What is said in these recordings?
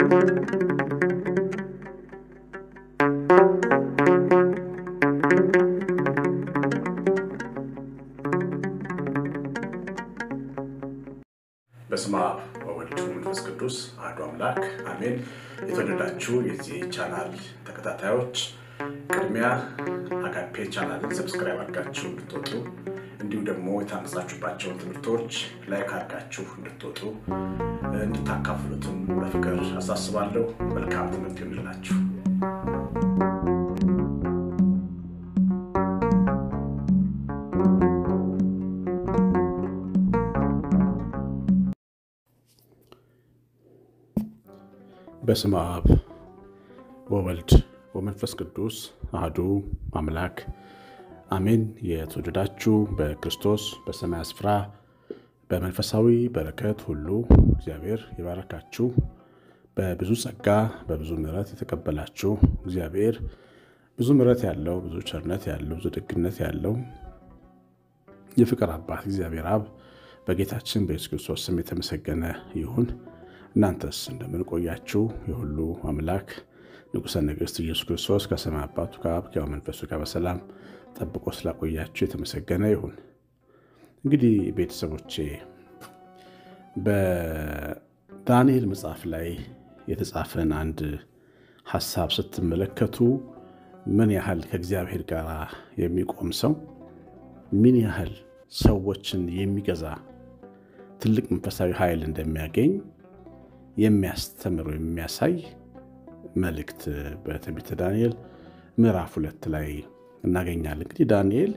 በስመ አብ ወወልድ ወመንፈስ ቅዱስ አሐዱ አምላክ አሜን። የተወደዳችሁ የዚህ ቻናል ተከታታዮች ቅድሚያ አጋፔ ቻናልን ሰብስክራይብ አድርጋችሁ እንድትወጡ እንዲሁም ደግሞ የታነጻችሁባቸውን ትምህርቶች ላይክ አድርጋችሁ እንድትወጡ እንድታካፍሉትም በፍቅር አሳስባለሁ። መልካም ትምህርት ይሆንላችሁ። በስመ አብ ወወልድ ወመንፈስ ቅዱስ አህዱ አምላክ አሜን። የተወደዳችሁ በክርስቶስ በሰማይ ስፍራ በመንፈሳዊ በረከት ሁሉ እግዚአብሔር የባረካችሁ በብዙ ጸጋ በብዙ ምሕረት የተቀበላችሁ እግዚአብሔር ብዙ ምሕረት ያለው ብዙ ቸርነት ያለው ብዙ ደግነት ያለው የፍቅር አባት እግዚአብሔር አብ በጌታችን በኢየሱስ ክርስቶስ ስም የተመሰገነ ይሁን። እናንተስ እንደምን ቆያችሁ? የሁሉ አምላክ ንጉሠ ነገሥት ኢየሱስ ክርስቶስ ከሰማይ አባቱ ከአብ ከሕያው መንፈሱ ጋር በሰላም ጠብቆ ስላቆያችሁ የተመሰገነ ይሁን። እንግዲህ ቤተሰቦቼ በዳንኤል መጽሐፍ ላይ የተጻፈን አንድ ሐሳብ ስትመለከቱ ምን ያህል ከእግዚአብሔር ጋር የሚቆም ሰው ምን ያህል ሰዎችን የሚገዛ ትልቅ መንፈሳዊ ኃይል እንደሚያገኝ የሚያስተምር የሚያሳይ መልእክት በትንቢተ ዳንኤል ምዕራፍ ሁለት ላይ እናገኛለን። እንግዲህ ዳንኤል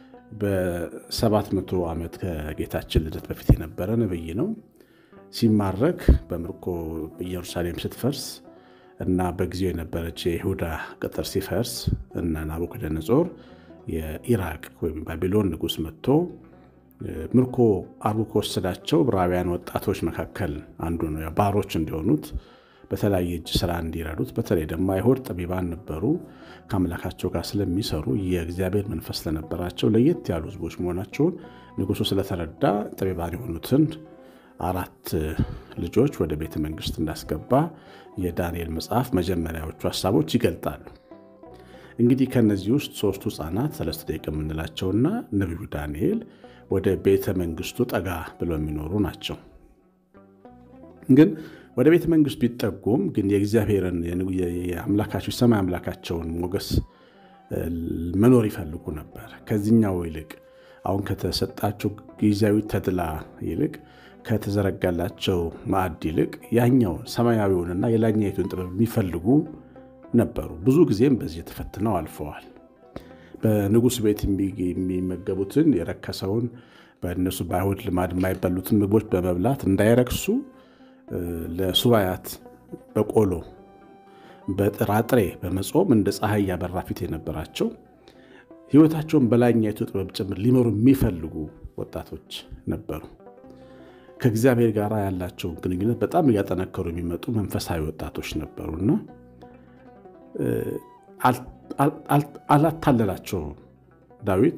በሰባት መቶ ዓመት ከጌታችን ልደት በፊት የነበረ ነብይ ነው። ሲማረክ በምርኮ ኢየሩሳሌም ስትፈርስ እና በጊዜው የነበረች የይሁዳ ቅጥር ሲፈርስ እና ናቡከደነጾር የኢራቅ ወይም ባቢሎን ንጉሥ መጥቶ ምርኮ አርጎ ከወሰዳቸው ዕብራውያን ወጣቶች መካከል አንዱ ነው። ባሮች እንዲሆኑት በተለያየ እጅ ስራ እንዲረዱት፣ በተለይ ደግሞ አይሁድ ጠቢባን ነበሩ። ከአምላካቸው ጋር ስለሚሰሩ የእግዚአብሔር መንፈስ ስለነበራቸው ለየት ያሉ ሕዝቦች መሆናቸውን ንጉሱ ስለተረዳ ጠቢባን የሆኑትን አራት ልጆች ወደ ቤተ መንግስት እንዳስገባ የዳንኤል መጽሐፍ መጀመሪያዎቹ ሀሳቦች ይገልጣሉ። እንግዲህ ከነዚህ ውስጥ ሶስቱ ህፃናት ሰለስተ ደቂቅ የምንላቸውና ነቢዩ ዳንኤል ወደ ቤተ መንግስቱ ጠጋ ብለው የሚኖሩ ናቸው። ግን ወደ ቤተ መንግስቱ ቢጠጉም ግን የእግዚአብሔርን የአምላካቸው ሰማይ አምላካቸውን ሞገስ መኖር ይፈልጉ ነበር። ከዚህኛው ይልቅ አሁን ከተሰጣቸው ጊዜያዊ ተድላ ይልቅ ከተዘረጋላቸው ማዕድ ይልቅ ያኛውን ሰማያዊውንና የላኛይቱን ጥበብ የሚፈልጉ ነበሩ። ብዙ ጊዜም በዚህ ተፈትነው አልፈዋል። በንጉሥ ቤት የሚመገቡትን የረከሰውን በእነሱ በአይሁድ ልማድ የማይበሉትን ምግቦች በመብላት እንዳይረክሱ ለሱባያት በቆሎ በጥራጥሬ በመጾም እንደ ፀሐይ ያበራ ፊት የነበራቸው ሕይወታቸውን በላይኛይቱ ጥበብ ጭምር ሊመሩ የሚፈልጉ ወጣቶች ነበሩ። ከእግዚአብሔር ጋር ያላቸው ግንኙነት በጣም እያጠነከሩ የሚመጡ መንፈሳዊ ወጣቶች ነበሩና አላታለላቸውም። ዳዊት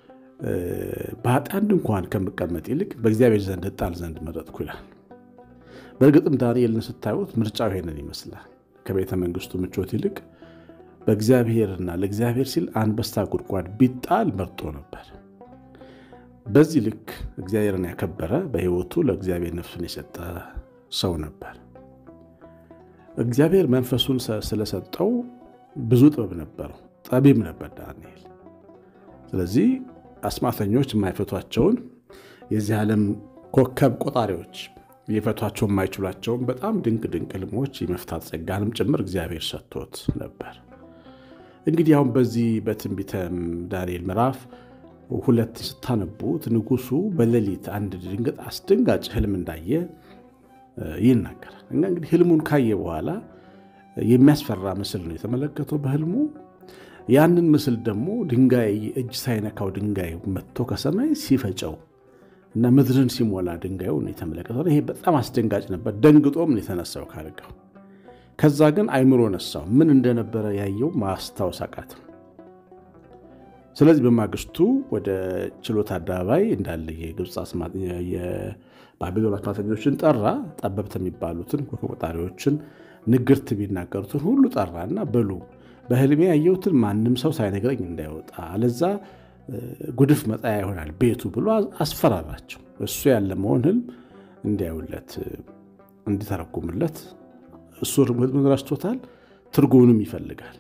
በኃጢአን ድንኳን ከምቀመጥ ይልቅ በእግዚአብሔር ዘንድ እጣል ዘንድ መረጥኩ ይላል። በእርግጥም ዳንኤልን ስታዩት ምርጫው ይሄንን ይመስላል። ከቤተ መንግስቱ ምቾት ይልቅ በእግዚአብሔርና ለእግዚአብሔር ሲል አንበሳ ጉድጓድ ቢጣል መርጦ ነበር። በዚህ ልክ እግዚአብሔርን ያከበረ በሕይወቱ ለእግዚአብሔር ነፍሱን የሰጠ ሰው ነበር። እግዚአብሔር መንፈሱን ስለሰጠው ብዙ ጥበብ ነበረው። ጠቢብ ነበር ዳንኤል። ስለዚህ አስማተኞች የማይፈቷቸውን የዚህ ዓለም ኮከብ ቆጣሪዎች ሊፈቷቸው የማይችሏቸውን በጣም ድንቅ ድንቅ ሕልሞች የመፍታት ጸጋንም ጭምር እግዚአብሔር ሰጥቶት ነበር። እንግዲህ አሁን በዚህ በትንቢተ ዳንኤል ምዕራፍ ሁለት ስታነቡት ንጉሱ በሌሊት አንድ ድንገት አስደንጋጭ ህልም እንዳየ ይናገራል። እና እንግዲህ ህልሙን ካየ በኋላ የሚያስፈራ ምስል ነው የተመለከተው በህልሙ። ያንን ምስል ደግሞ ድንጋይ እጅ ሳይነካው ድንጋይ መጥቶ ከሰማይ ሲፈጨው እና ምድርን ሲሞላ ድንጋዩን የተመለከተው ይሄ በጣም አስደንጋጭ ነበር። ደንግጦም የተነሳው ካልጋው። ከዛ ግን አይምሮ ነሳው። ምን እንደነበረ ያየው ማስታወስ አቃተው። ስለዚህ በማግስቱ ወደ ችሎት አደባባይ እንዳለ የግብፅ የባቢሎን አስማተኞችን ጠራ። ጠበብት የሚባሉትን ቆጣሪዎችን ንግርት ቢናገሩትን ሁሉ ጠራና በሉ በህልሜ ያየሁትን ማንም ሰው ሳይነግረኝ እንዳይወጣ አለዛ ጉድፍ መጣያ ይሆናል ቤቱ ብሎ አስፈራራቸው። እሱ ያለመሆን ህልም እንዲያዩለት እንዲተረጉምለት እሱ ህልሙን ረስቶታል፣ ትርጉሙንም ይፈልጋል።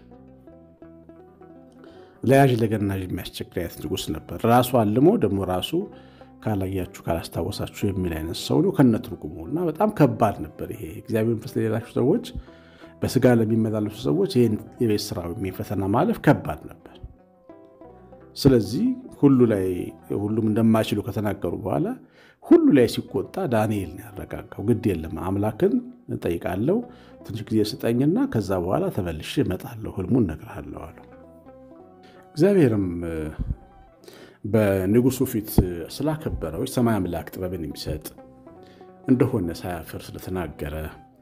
ለያዥ ለገናዥ የሚያስቸግር አይነት ንጉሥ ነበር። ራሱ አልሞ ደግሞ ራሱ ካላያችሁ ካላስታወሳችሁ የሚል አይነት ሰው ነው ከነ ትርጉሙ እና በጣም ከባድ ነበር። ይሄ እግዚአብሔር መንፈስ ለሌላችሁ ሰዎች፣ በስጋ ለሚመላለሱ ሰዎች ይህን የቤት ስራ ወይም ፈተና ማለፍ ከባድ ነበር። ስለዚህ ሁሉ ላይ ሁሉም እንደማይችሉ ከተናገሩ በኋላ ሁሉ ላይ ሲቆጣ ዳንኤል ነው ያረጋጋው። ግድ የለም አምላክን እጠይቃለሁ፣ ትንሽ ጊዜ ስጠኝና ከዛ በኋላ ተመልሼ እመጣለሁ፣ ህልሙን እነግርሃለሁ አለው። እግዚአብሔርም በንጉሱ ፊት ስላከበረው ሰማይ አምላክ ጥበብን የሚሰጥ እንደሆነ ሳያፍር ስለተናገረ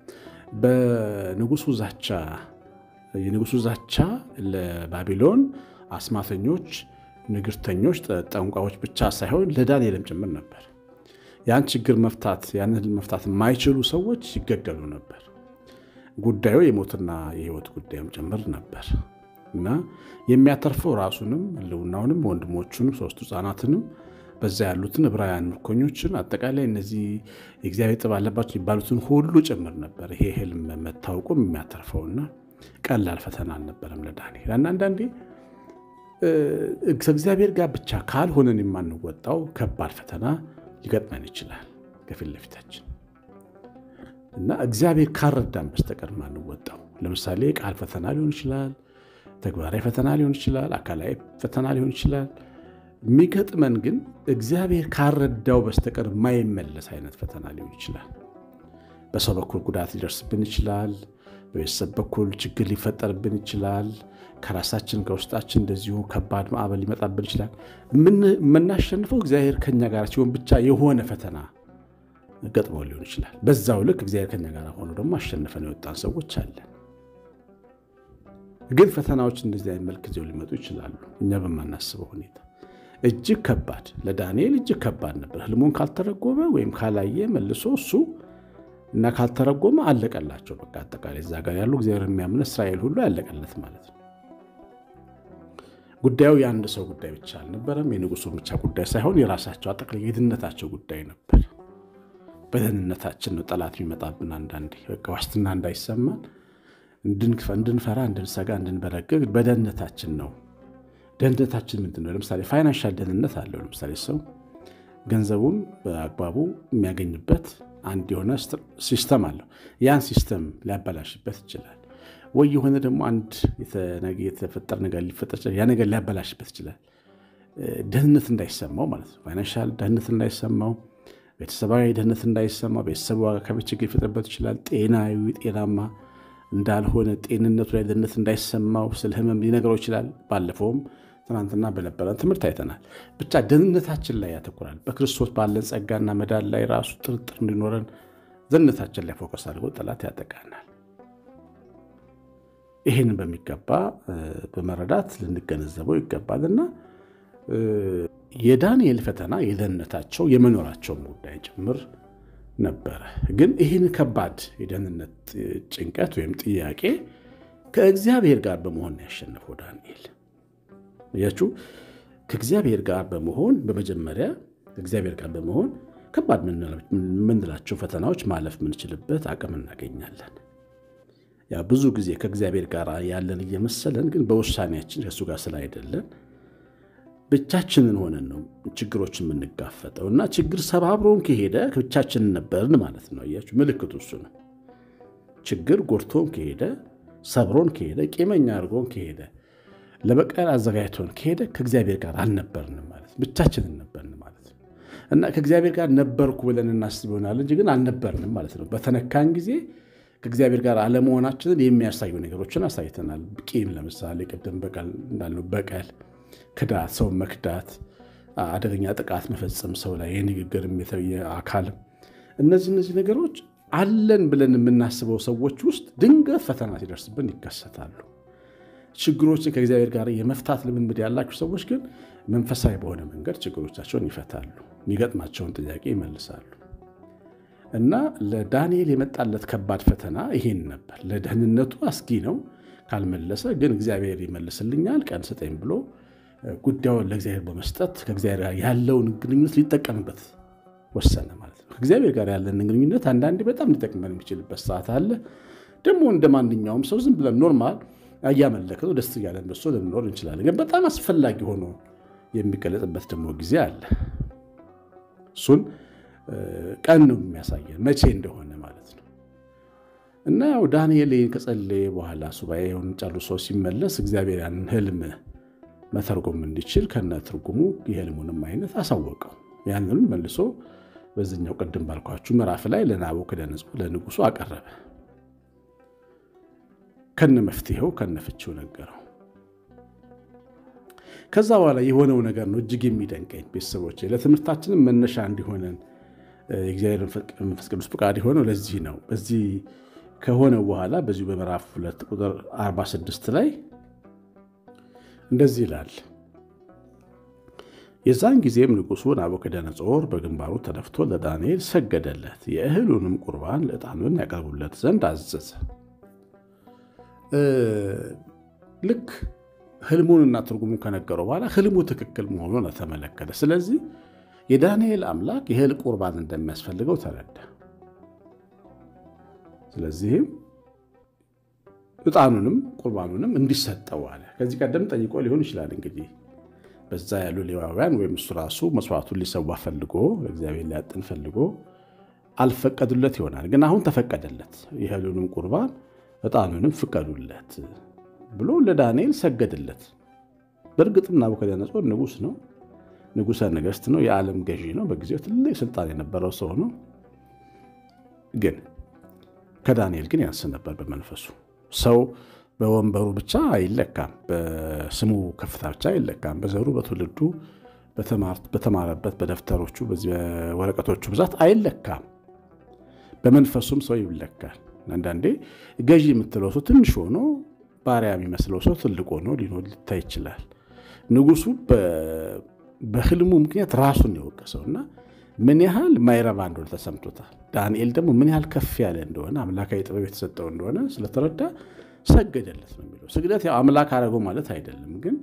በንጉሱ ዛቻ የንጉሱ ዛቻ ለባቢሎን አስማተኞች፣ ንግርተኞች፣ ጠንቋዎች ብቻ ሳይሆን ለዳንኤልም ጭምር ነበር። ያን ችግር መፍታት ያንን መፍታት የማይችሉ ሰዎች ይገደሉ ነበር። ጉዳዩ የሞትና የህይወት ጉዳይም ጭምር ነበር እና የሚያተርፈው ራሱንም ህልውናውንም ወንድሞቹንም ሶስቱ ህፃናትንም በዛ ያሉትን ዕብራውያን ምርኮኞችን አጠቃላይ እነዚህ የእግዚአብሔር ጥበብ አለባቸው የሚባሉትን ሁሉ ጭምር ነበር። ይሄ ህልም መታወቁም የሚያተርፈውና ቀላል ፈተና አልነበረም ለዳንኤል። እና አንዳንዴ ከእግዚአብሔር ጋር ብቻ ካልሆነን የማንወጣው ከባድ ፈተና ሊገጥመን ይችላል ከፊት ለፊታችን እና እግዚአብሔር ካልረዳን በስተቀር ማንወጣው ለምሳሌ ቃል ፈተና ሊሆን ይችላል ተግባራዊ ፈተና ሊሆን ይችላል። አካላዊ ፈተና ሊሆን ይችላል። የሚገጥመን ግን እግዚአብሔር ካረዳው በስተቀር የማይመለስ አይነት ፈተና ሊሆን ይችላል። በሰው በኩል ጉዳት ሊደርስብን ይችላል። በቤተሰብ በኩል ችግር ሊፈጠርብን ይችላል። ከራሳችን ከውስጣችን እንደዚሁ ከባድ ማዕበል ሊመጣብን ይችላል። የምናሸንፈው እግዚአብሔር ከኛ ጋር ሲሆን ብቻ የሆነ ፈተና ገጥሞ ሊሆን ይችላል። በዛው ልክ እግዚአብሔር ከኛ ጋር ሆኖ ደግሞ አሸንፈን የወጣን ሰዎች አለን። ግን ፈተናዎች እንደዚህ አይነት መልክ ይዘው ሊመጡ ይችላሉ። እኛ በማናስበው ሁኔታ እጅግ ከባድ ለዳንኤል እጅግ ከባድ ነበር። ህልሙን ካልተረጎመ ወይም ካላየ መልሶ እሱ እና ካልተረጎመ አለቀላቸው። በቃ አጠቃላይ እዛ ጋር ያሉ እግዚአብሔር የሚያምን እስራኤል ሁሉ ያለቀለት ማለት ነው። ጉዳዩ የአንድ ሰው ጉዳይ ብቻ አልነበረም። የንጉሱ ብቻ ጉዳይ ሳይሆን የራሳቸው አጠቃላይ የድህነታቸው ጉዳይ ነበር። በደህንነታችን ነው ጠላት የሚመጣብን። አንዳንዴ በቃ ዋስትና እንዳይሰማን እንድንፈራ፣ እንድንሰጋ፣ እንድንበረግግ በደህንነታችን ነው። ደህንነታችን ምንድን ነው? ለምሳሌ ፋይናንሻል ደህንነት አለው። ለምሳሌ ሰው ገንዘቡን በአግባቡ የሚያገኝበት አንድ የሆነ ሲስተም አለው። ያን ሲስተም ሊያበላሽበት ይችላል። ወይ የሆነ ደግሞ አንድ የተፈጠረ ነገር ሊፈጠር ይችላል። ያ ነገር ሊያበላሽበት ይችላል። ደህንነት እንዳይሰማው ማለት ነው። ፋይናንሻል ደህንነት እንዳይሰማው፣ ቤተሰባዊ ደህንነት እንዳይሰማው፣ ቤተሰቡ ከቤት ችግር ሊፈጥርበት ይችላል። ጤናዊ ጤናማ እንዳልሆነ ጤንነቱ ላይ ደህንነት እንዳይሰማው ስለ ህመም ሊነግረው ይችላል። ባለፈውም ትናንትና በነበረን ትምህርት አይተናል። ብቻ ደህንነታችን ላይ ያተኩራል። በክርስቶስ ባለን ጸጋና መዳን ላይ ራሱ ጥርጥር እንዲኖረን ደህንነታችን ላይ ፎከስ አድርጎ ጠላት ያጠቃናል። ይህንን በሚገባ በመረዳት ልንገነዘበው ይገባልና የዳንኤል ፈተና የደህንነታቸው የመኖራቸውን ጉዳይ ጭምር ነበረ። ግን ይህን ከባድ የደህንነት ጭንቀት ወይም ጥያቄ ከእግዚአብሔር ጋር በመሆን ያሸነፈው ዳንኤል ያችሁ ከእግዚአብሔር ጋር በመሆን በመጀመሪያ ከእግዚአብሔር ጋር በመሆን ከባድ የምንላቸው ፈተናዎች ማለፍ የምንችልበት አቅም እናገኛለን። ያ ብዙ ጊዜ ከእግዚአብሔር ጋር ያለን እየመሰለን ግን በውሳኔያችን ከእሱ ጋር ስላይደለን ብቻችንን ሆነን ነው ችግሮችን የምንጋፈጠው እና ችግር ሰባብሮን ከሄደ ብቻችንን ነበርን ማለት ነው። እያችሁ ምልክቱ እሱ ነው። ችግር ጎድቶን ከሄደ ሰብሮን ከሄደ ቂመኛ አድርጎን ከሄደ ለበቀል አዘጋጅቶን ከሄደ ከእግዚአብሔር ጋር አልነበርንም ማለት ብቻችንን ነበርን ማለት ነው እና ከእግዚአብሔር ጋር ነበርኩ ብለን እናስብ ይሆናል እንጂ ግን አልነበርንም ማለት ነው። በተነካን ጊዜ ከእግዚአብሔር ጋር አለመሆናችንን የሚያሳዩ ነገሮችን አሳይተናል። ቂም ለምሳሌ ቅድም በቀል እንዳልነው በቀል ክዳት፣ ሰው መክዳት፣ አደገኛ ጥቃት መፈጸም ሰው ላይ የንግግር የአካልም እነዚህ እነዚህ ነገሮች አለን ብለን የምናስበው ሰዎች ውስጥ ድንገት ፈተና ሲደርስብን ይከሰታሉ። ችግሮችን ከእግዚአብሔር ጋር የመፍታት ልምምድ ያላቸው ሰዎች ግን መንፈሳዊ በሆነ መንገድ ችግሮቻቸውን ይፈታሉ፣ የሚገጥማቸውን ጥያቄ ይመልሳሉ። እና ለዳንኤል የመጣለት ከባድ ፈተና ይሄን ነበር። ለደህንነቱ አስጊ ነው። ካልመለሰ ግን እግዚአብሔር ይመልስልኛል ቀን ስጠኝ ብሎ ጉዳዩን ለእግዚአብሔር በመስጠት ከእግዚአብሔር ጋር ያለውን ግንኙነት ሊጠቀምበት ወሰነ ማለት ነው። ከእግዚአብሔር ጋር ያለን ግንኙነት አንዳንዴ በጣም ሊጠቅመን የሚችልበት ሰዓት አለ። ደግሞ እንደ ማንኛውም ሰው ዝም ብለን ኖርማል እያመለክ ነው ደስ እያለን በሶ ልንኖር እንችላለን። ግን በጣም አስፈላጊ ሆኖ የሚገለጥበት ደግሞ ጊዜ አለ። እሱን ቀን ነው የሚያሳየን መቼ እንደሆነ ማለት ነው። እና ያው ዳንኤል ከጸለየ በኋላ ሱባኤውን ጨርሶ ሲመለስ እግዚአብሔር ያንን ህልም መተርጎም እንዲችል ከነ ትርጉሙ የህልሙንም አይነት አሳወቀው። ያንንም መልሶ በዚኛው ቅድም ባልኳችሁ ምዕራፍ ላይ ለናቡከደነፆር ለንጉሱ አቀረበ። ከነ መፍትሄው ከነ ፍቺው ነገረው። ከዛ በኋላ የሆነው ነገር ነው እጅግ የሚደንቀኝ ቤተሰቦች፣ ለትምህርታችንም መነሻ እንዲሆነን የእግዚአብሔር መንፈስ ቅዱስ ፈቃድ የሆነው ለዚህ ነው። በዚህ ከሆነ በኋላ በዚሁ በምዕራፍ ሁለት ቁጥር 46 ላይ እንደዚህ ይላል። የዛን ጊዜም ንጉሡ ናቡከደነፆር በግንባሩ ተደፍቶ ለዳንኤል ሰገደለት፣ የእህሉንም ቁርባን ለዕጣኑን ያቀርቡለት ዘንድ አዘዘ። ልክ ህልሙንና ትርጉሙን ከነገረው በኋላ ህልሙ ትክክል መሆኑን ተመለከተ። ስለዚህ የዳንኤል አምላክ የእህል ቁርባን እንደሚያስፈልገው ተረዳ። ስለዚህም ዕጣኑንም ቁርባኑንም እንዲሰጠው አለ። ከዚህ ቀደም ጠይቆ ሊሆን ይችላል እንግዲህ በዛ ያሉ ሌዋውያን ወይም እሱ ራሱ መስዋዕቱን ሊሰዋ ፈልጎ እግዚአብሔር ሊያጥን ፈልጎ አልፈቀዱለት ይሆናል። ግን አሁን ተፈቀደለት። የእህሉንም ቁርባን ዕጣኑንም ፍቀዱለት ብሎ ለዳንኤል ሰገድለት። በእርግጥም ናቡከደነፆር ንጉሥ ነው፣ ንጉሠ ነገሥት ነው፣ የዓለም ገዢ ነው። በጊዜው ትልቅ ስልጣን የነበረው ሰው ነው። ግን ከዳንኤል ግን ያንስ ነበር በመንፈሱ። ሰው በወንበሩ ብቻ አይለካም፣ በስሙ ከፍታ ብቻ አይለካም። በዘሩ፣ በትውልዱ፣ በተማረበት፣ በደብተሮቹ፣ በወረቀቶቹ ብዛት አይለካም። በመንፈሱም ሰው ይለካል። አንዳንዴ ገዢ የምትለው ሰው ትንሽ ሆኖ ባሪያ የሚመስለው ሰው ትልቅ ሆኖ ሊኖር ሊታይ ይችላል። ንጉሱ በህልሙ ምክንያት ራሱን የወቀሰው እና ምን ያህል ማይረባ እንደሆነ ተሰምቶታል። ዳንኤል ደግሞ ምን ያህል ከፍ ያለ እንደሆነ አምላካዊ ጥበብ የተሰጠው እንደሆነ ስለተረዳ ሰገደለት ነው የሚለው። ስግደት ያው አምላክ አደረገው ማለት አይደለም፣ ግን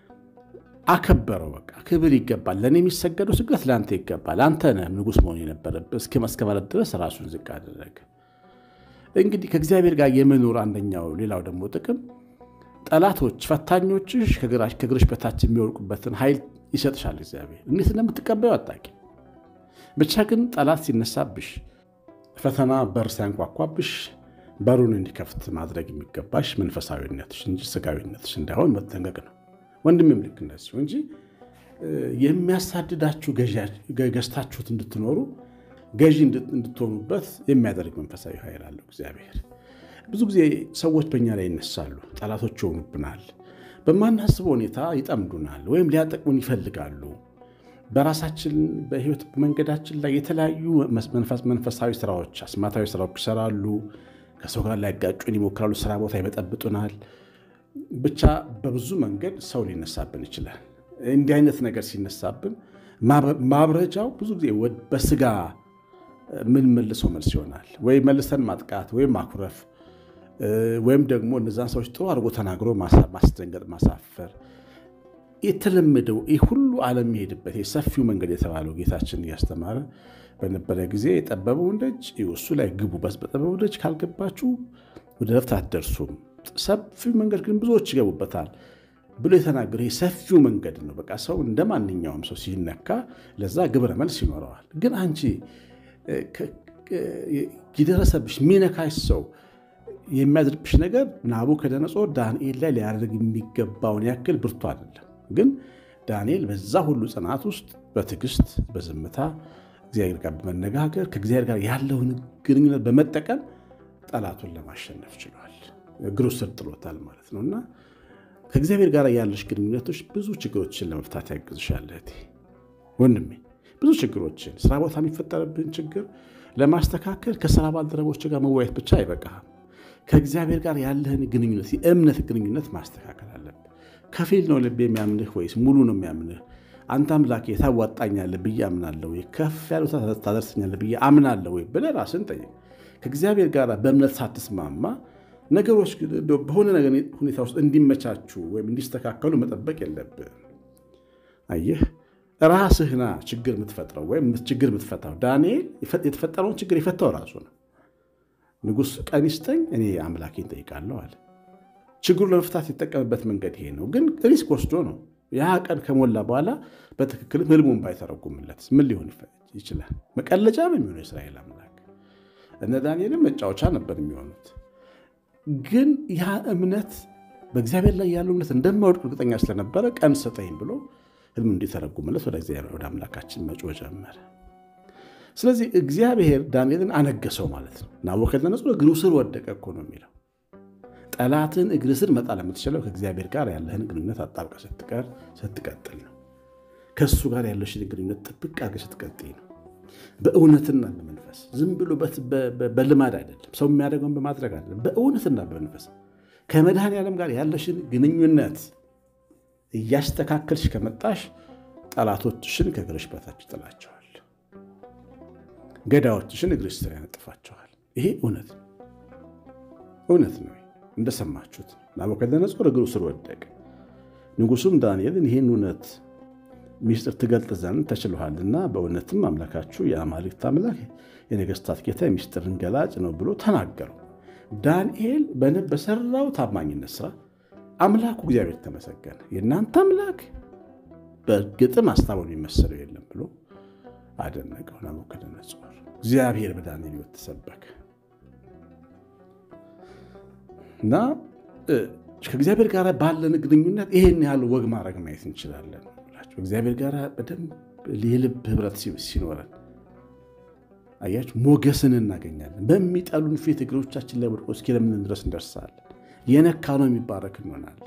አከበረው። በቃ ክብር ይገባል፣ ለእኔ የሚሰገደው ስግደት ለአንተ ይገባል፣ አንተ ነህ ንጉሥ መሆን የነበረብህ እስከ ማለት ድረስ ራሱን ዝቅ አደረገ። እንግዲህ ከእግዚአብሔር ጋር የመኖር አንደኛው ሌላው ደግሞ ጥቅም ጠላቶች፣ ፈታኞችሽ ከእግርሽ በታች የሚወድቁበትን ኃይል ይሰጥሻል እግዚአብሔር። እንዴት እንደምትቀበዩ አጣቂ ብቻ ግን ጠላት ሲነሳብሽ፣ ፈተና በር ሲያንኳኳብሽ በሩን እንዲከፍት ማድረግ የሚገባሽ መንፈሳዊነትሽ እንጂ ስጋዊነትሽ እንዳይሆን መጠንቀቅ ነው። ወንድሜም ልክ እንደዚሁ እንጂ የሚያሳድዳችሁ ገዝታችሁት እንድትኖሩ ገዢ እንድትሆኑበት የሚያደርግ መንፈሳዊ ኃይል አለው እግዚአብሔር። ብዙ ጊዜ ሰዎች በእኛ ላይ ይነሳሉ፣ ጠላቶች ይሆኑብናል፣ በማናስበው ሁኔታ ይጠምዱናል፣ ወይም ሊያጠቅሙን ይፈልጋሉ። በራሳችን በህይወት መንገዳችን ላይ የተለያዩ መንፈሳዊ ስራዎች፣ አስማታዊ ስራዎች ይሰራሉ። ከሰው ጋር ሊያጋጩን ይሞክራሉ። ስራ ቦታ ይበጠብጡናል። ብቻ በብዙ መንገድ ሰው ሊነሳብን ይችላል። እንዲህ አይነት ነገር ሲነሳብን ማብረጃው ብዙ ጊዜ በስጋ ምን መልሰው መልስ ይሆናል። ወይ መልሰን ማጥቃት ወይም ማኩረፍ ወይም ደግሞ እነዛን ሰዎች ጥሩ አድርጎ ተናግሮ ማስደንገጥ፣ ማሳፈር የተለመደው ይህ ሁሉ ዓለም የሚሄድበት የሰፊው መንገድ የተባለው ጌታችን እያስተማረ በነበረ ጊዜ የጠበበውን ደጅ እሱ ላይ ግቡ፣ በጠበበው ደጅ ካልገባችሁ ወደ ረፍት አትደርሱም፣ ሰፊው መንገድ ግን ብዙዎች ይገቡበታል ብሎ የተናገረ ሰፊው መንገድ ነው። በቃ ሰው እንደ ማንኛውም ሰው ሲነካ ለዛ ግብረ መልስ ይኖረዋል። ግን አንቺ የደረሰብሽ ሚነካሽ ሰው የሚያድርብሽ ነገር ናቡከደነፆር ዳንኤል ላይ ሊያደርግ የሚገባውን ያክል ብርቱ አይደለም። ግን ዳንኤል በዛ ሁሉ ጽናት ውስጥ በትዕግስት በዝምታ እግዚአብሔር ጋር በመነጋገር ከእግዚአብሔር ጋር ያለውን ግንኙነት በመጠቀም ጠላቱን ለማሸነፍ ችሏል። እግሩ ስር ጥሎታል ማለት ነው እና ከእግዚአብሔር ጋር ያለሽ ግንኙነቶች ብዙ ችግሮችን ለመፍታት ያግዝሻል እህቴ፣ ወንድሜ። ብዙ ችግሮችን ስራ ቦታ የሚፈጠርብን ችግር ለማስተካከል ከስራ ባልደረቦች ጋር መወያየት ብቻ አይበቃም። ከእግዚአብሔር ጋር ያለህን ግንኙነት የእምነት ግንኙነት ማስተካከል አለብን። ከፊል ነው ልብ የሚያምንህ ወይስ ሙሉ ነው የሚያምንህ? አንተ አምላኬ ታዋጣኛለህ ብዬ አምናለሁ ወይ? ከፍ ያሉ ታደርሰኛለህ ብዬ አምናለሁ ወይ ብለህ ራስን ጠይቅ። ከእግዚአብሔር ጋር በእምነት ሳትስማማ ነገሮች በሆነ ነገር ሁኔታ ውስጥ እንዲመቻቹ ወይም እንዲስተካከሉ መጠበቅ የለብህም። አየህ ራስህና ችግር የምትፈጥረው ወይም ችግር የምትፈታው። ዳንኤል የተፈጠረውን ችግር የፈታው ራሱ ነው። ንጉሥ ቀን ይስጠኝ እኔ አምላኬን ጠይቃለሁ አለ። ችግሩ ለመፍታት የተጠቀምበት መንገድ ይሄ ነው። ግን ሪስክ ወስዶ ነው። ያ ቀን ከሞላ በኋላ በትክክልም ህልሙን ባይተረጉምለት ምን ሊሆን ይችላል? መቀለጫ ነው የሚሆነው የእስራኤል አምላክ። እነ ዳንኤልም መጫወቻ ነበር የሚሆኑት። ግን ያ እምነት በእግዚአብሔር ላይ ያለው እምነት እንደማይወድቅ እርግጠኛ ስለነበረ ቀን ስጠኝ ብሎ ህልም እንዲተረጉምለት ወደ እግዚአብሔር ወደ አምላካችን መጮህ ጀመረ። ስለዚህ እግዚአብሔር ዳንኤልን አነገሰው ማለት ነው። ናቡከደነፆር እግሩ ስር ወደቀ እኮ ነው የሚለው። ጠላትን እግር ስር መጣል የምትችለው ከእግዚአብሔር ጋር ያለህን ግንኙነት አጣብቀህ ስትቀር ስትቀጥል ነው። ከእሱ ጋር ያለሽን ግንኙነት ጥብቅ አድርገህ ስትቀጥይ ነው። በእውነትና በመንፈስ ዝም ብሎ በልማድ አይደለም፣ ሰው የሚያደርገውን በማድረግ አይደለም። በእውነትና በመንፈስ ከመድኃኔዓለም ጋር ያለሽን ግንኙነት እያስተካከልሽ ከመጣሽ ጠላቶችሽን ከእግርሽ በታች ይጥላቸዋል። ገዳዮችሽን እግርሽ ስር ያነጥፋቸዋል። ይሄ እውነት ነው፣ እውነት ነው። እንደሰማችሁት ናቡከደነፆር እግሩ ስር ወደቀ። ንጉሱም ዳንኤልን ይህን እውነት ሚስጥር ትገልጥ ዘንድ ተችሎሃልና በእውነትም አምላካችሁ የአማልክት አምላክ የነገስታት ጌታ የሚስጥርን ገላጭ ነው ብሎ ተናገረው። ዳንኤል በሰራው ታማኝነት ስራ አምላኩ እግዚአብሔር ተመሰገነ። የእናንተ አምላክ በእርግጥም አስታውን የሚመሰለው የለም ብሎ አደነቀው ናቡከደነፆር። እግዚአብሔር በዳንኤል ሕይወት ተሰበከ እና ከእግዚአብሔር ጋር ባለን ግንኙነት ይሄን ያህል ወግ ማድረግ ማየት እንችላለን። እግዚአብሔር ጋር በደንብ የልብ ህብረት ሲኖረን አያችሁ ሞገስን እናገኛለን። በሚጠሉን ፊት እግሮቻችን ላይ ወድቆ እስኪለምን ድረስ እንደርሳለን። የነካ ነው የሚባረክ እንሆናለን።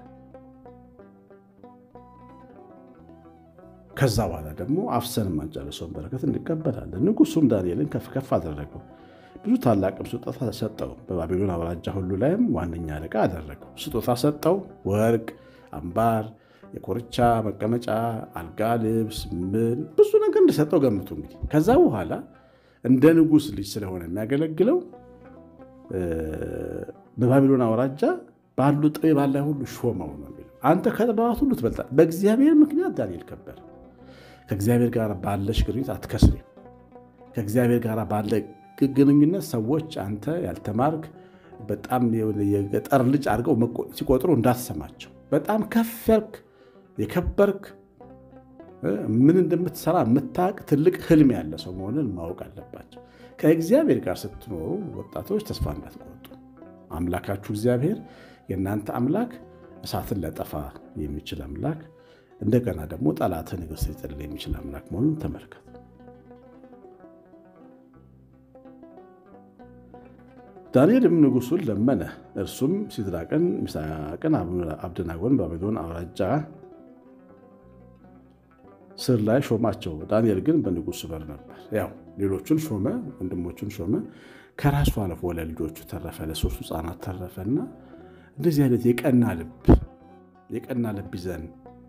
ከዛ በኋላ ደግሞ አፍሰን የማንጨርሰውን በረከት እንቀበላለን። ንጉሱም ዳንኤልን ከፍ ከፍ አደረገው፣ ብዙ ታላቅም ስጦታ ሰጠው። በባቢሎን አውራጃ ሁሉ ላይም ዋነኛ አለቃ አደረገው። ስጦታ ሰጠው፣ ወርቅ፣ አምባር፣ የኮርቻ መቀመጫ፣ አልጋ፣ ልብስ፣ ምን ብዙ ነገር እንደሰጠው ገምቱ። እንግዲህ ከዛ በኋላ እንደ ንጉሥ ልጅ ስለሆነ የሚያገለግለው በባቢሎን አውራጃ ባሉ ጠቢባን ላይ ሁሉ ሾመው ነው የሚለው። አንተ ከጥበባት ሁሉ ትበልጣለህ። በእግዚአብሔር ምክንያት ዳንኤል ከበረ። ከእግዚአብሔር ጋር ባለሽ ግንኙነት አትከስሪም። ከእግዚአብሔር ጋር ባለ ግንኙነት ሰዎች አንተ ያልተማርክ በጣም የገጠር ልጅ አድርገው ሲቆጥሩ እንዳትሰማቸው። በጣም ከፍ ያልክ የከበርክ ምን እንደምትሰራ የምታውቅ ትልቅ ህልም ያለ ሰው መሆንን ማወቅ አለባቸው። ከእግዚአብሔር ጋር ስትኖሩ ወጣቶች ተስፋ እንዳትቆርጡ። አምላካችሁ እግዚአብሔር የእናንተ አምላክ እሳትን ሊያጠፋ የሚችል አምላክ እንደገና ደግሞ ጠላትን እግር ስር ሊጥል የሚችል አምላክ መሆኑን ተመልከቱ። ዳንኤልም ንጉሱን ለመነ። እርሱም ሲድራቅን፣ ሚሳቅን፣ አብደናጎን በባቢሎን አውራጃ ስር ላይ ሾማቸው። ዳንኤል ግን በንጉሱ በር ነበር። ያው ሌሎቹን ሾመ፣ ወንድሞቹን ሾመ። ከራሱ አልፎ ለልጆቹ ተረፈ፣ ለሶስቱ ሕፃናት ተረፈና እንደዚህ አይነት የቀና ልብ የቀና ልብ ይዘን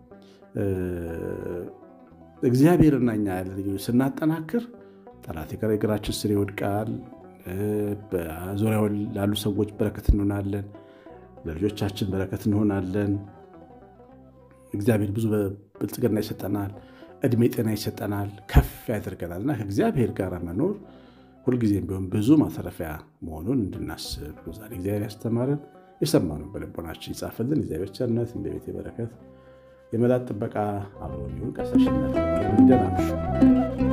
እግዚአብሔርና እኛ ያለ ስናጠናክር ጠላት እግራችን ስር ይወድቃል። በዙሪያው ላሉ ሰዎች በረከት እንሆናለን። ለልጆቻችን በረከት እንሆናለን። እግዚአብሔር ብዙ ብልጽግና ይሰጠናል። እድሜ ጤና ይሰጠናል። ከፍ ያደርገናል እና ከእግዚአብሔር ጋር መኖር ሁልጊዜም ቢሆን ብዙ ማተረፊያ መሆኑን እንድናስብ ዛሬ እግዚአብሔር ያስተማረን የሰማነው በልቦናችን ይጻፍልን። እግዚአብሔር ቸርነት እንደ ቤቴ በረከት የመላት ጥበቃ አብሮን ይሁን። ቀሰሽነት ደናምሹ